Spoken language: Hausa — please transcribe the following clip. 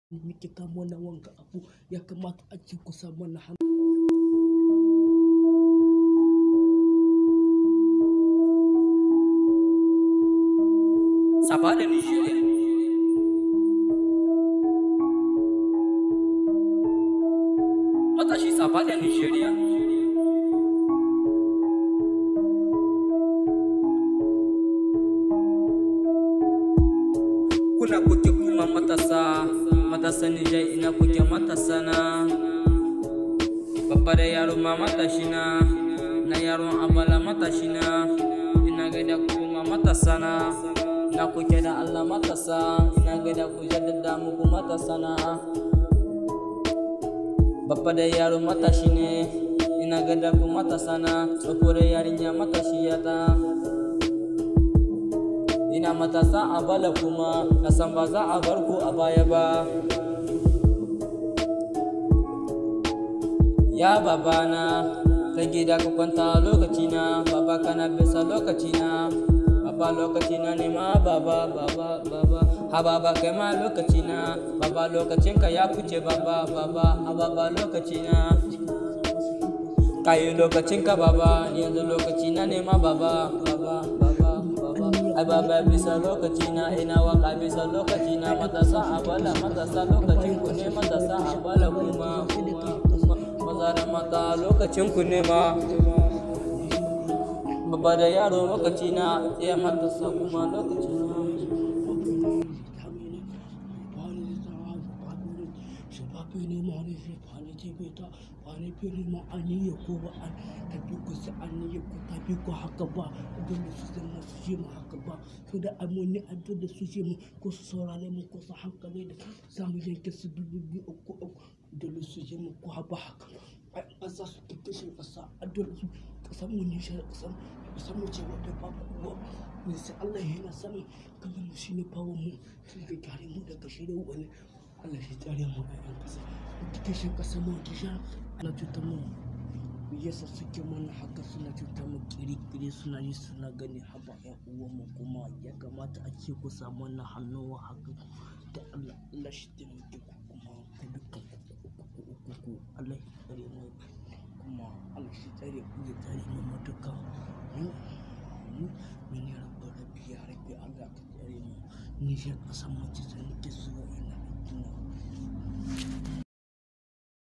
muke kamo na wanga abu ya kamata a ce ku sa mana hannu. Safa da Nigeria. Matashi Safa da Nigeria. Kuna kuke kuma matasa, matasa Nijar ina kuke matasa na. Babba da yaro ma matashi na, na yaron abala matashi na. Ina gaida kuma matasa na. Na kuke da Allah matasa, ina gaida ku jaddada muku matasa na. Babba da yaro matashi ne, ina gaida ku matasa na. Tsofo da yarinya matashi ta. Ina matasa a bala kuma, na san ba za a bar ku a baya ba. Ya babana, ta gida ka kwanta lokacina, baba kana bisa lokacina. Baba lokacina ne ma baba, baba, baba. Ha baba kai ma lokacina, baba lokacinka ya fice baba, baba, ha baba lokacina. Kayi lokacinka baba, yanzu lokacina ne ma baba, baba, baba, baba. Ai baba bisa lokacina, ina waka bisa lokacina, matasa a bala, matasa lokacin ku ne, matasa a bala kuma, kuma, kuma. Maza da mata lokacin ku ne ma. Babba da yaro lokacina, iya matasa kuma lokacina. Shababini mani fi fani jibita fani fili ma ani ya ko ba an tabi ku sa ani ya ko tabi ku haka ba dole su zama su je mu haka ba so da amoni an dole su je mu ko su saurare mu ko su hankali da samu yanke su dubu biyu uku uku dole su je mu ko haba haka ai ƙasa su kikkishin ƙasa a dole su ƙasar mu nishar ƙasar ƙasar mu ce wadda ba kuwa ne sai Allah ya yana sani kamar mu shine bawo mu sun ga kare mu daga shi da wani Allah shi tsare mu a yan ƙasa kikkishin ƙasar mu kisha ana cutar mu yasa suke mana haka suna cutar mu kiri-kiri suna yi suna gani haba yan uwan mu kuma ya kamata a ce ku samu wannan hannuwa haka da Allah Allah shi taimake ku kuma ku dukkan ku ku Allah shi tsare mu kuma Allah shi tsare ku ya tsare mu matuka mu mu mu ne rabbi rabbi ya rabbi Allah ka tsare mu ni shi kasan mace sun ke so ina ina